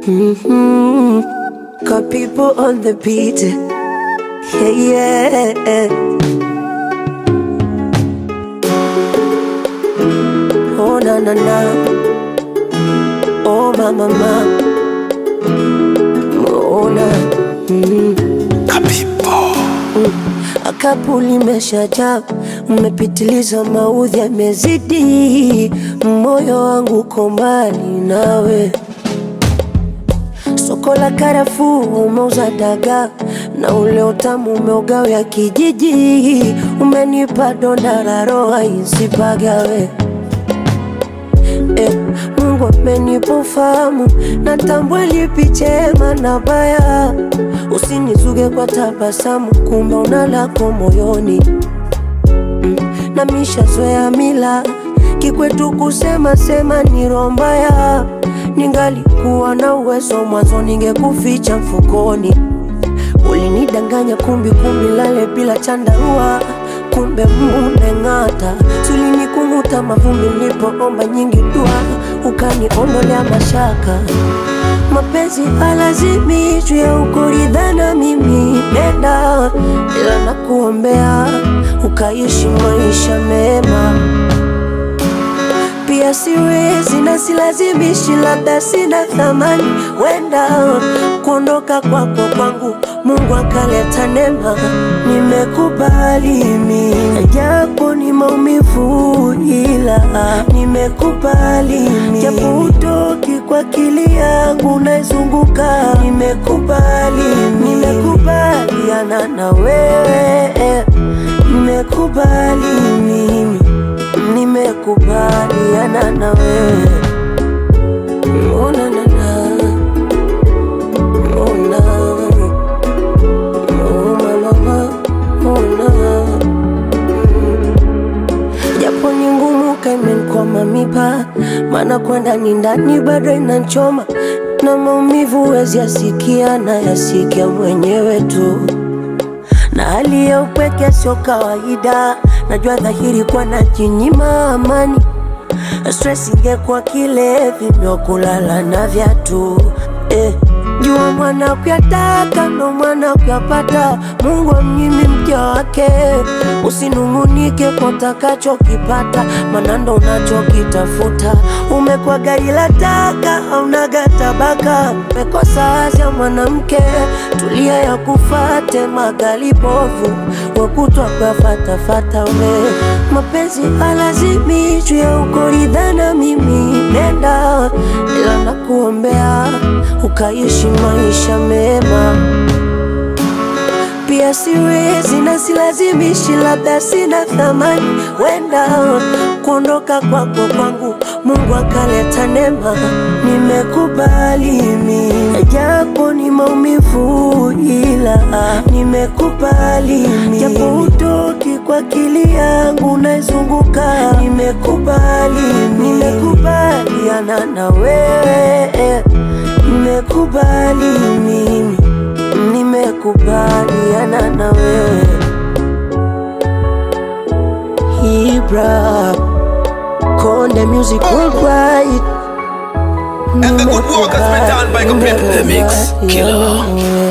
Mm-hmm. Got people on the beat. Yeah, yeah. Oh, na na na. Oh, ma ma ma. Oh, na. Mm. Akapu limeshajaa, mmepitiliza, maudhi yamezidi, moyo wangu uko mbali nawe. Soko la karafuu umeuza dagaa na ule utamu umeugawia kijiji, umenipa donda la roho isipagawe. Eh, Mungu amenipa ufahamu, natambua lipi chema na baya. Usinizuge kwa tabasamu, kumbe una lako moyoni. Mm, na mishazoea mila kikwetu kusema sema ni roho mbaya. Ningalikuwa na uwezo mwanzo, ningekuficha mfukoni. Ulinidanganya kumbi kumbi, lale bila chandarua, kumbe mumeng'ata. Sulinikung'uta mavumbi nilipoomba nyingi dua, ukaniondolea mashaka. Mapenzi halazimishwi ya ukuridhana, mimi nenda, ila nakuombea ukaishi maisha mema pia siwezi na silazimishi, labda sina thamani, wenda kuondoka kwako kwangu Mungu akaleta neema, nimekubali mimi, japo ni maumivu, ila nimekubali mimi, japo utoki kwa akili yangu naizunguka, nimekubali mimi, nimekubaliana na wewe, nimekubali mimi nimekubaliana na wewe Oh, na, na, na. Oh, na. Oh, ma, ma, ma. Oh, na. japo ni ngumu kaimenkwama mipa maana kwenda ni ndani bado inanchoma na maumivu wezi yasikia na yasikia mwenyewe tu na hali ya upweke sio kawaida, najua dhahiri kwa najinyima amani. Stress ingekuwa kilevi ndio kulala na viatu eh. Jua mwana kuyataka ndo mwana kuyapata, Mungu amnyimi mja wake. Usinung'unike kwa utakachokipata, maana ndo unachokitafuta. Umekuwa gari la taka, haunaga tabaka, umekosa azia mwanamke, tulia ya kufate magali bovu, wakutwa kuyafatafata we. Mapenzi halazimishwi ya ukoridhana, mimi nenda, ila nakuombea ukaishi maisha mema pia siwezi na silazimishi, labda sina thamani, wenda kuondoka kwako kwangu Mungu akaleta neema, nimekubali mimi, japo ni maumivu, ila nimekubali mimi, japo utoki kwa akili yangu naizunguka, nimekubali mimi, nimekubaliana na wewe, nimekubali mimi nimekubaliana na wewe Ibra Konde Music Worldwide And the good work has been done by Complete Nimekubaliana The Mix Killer. na wewe.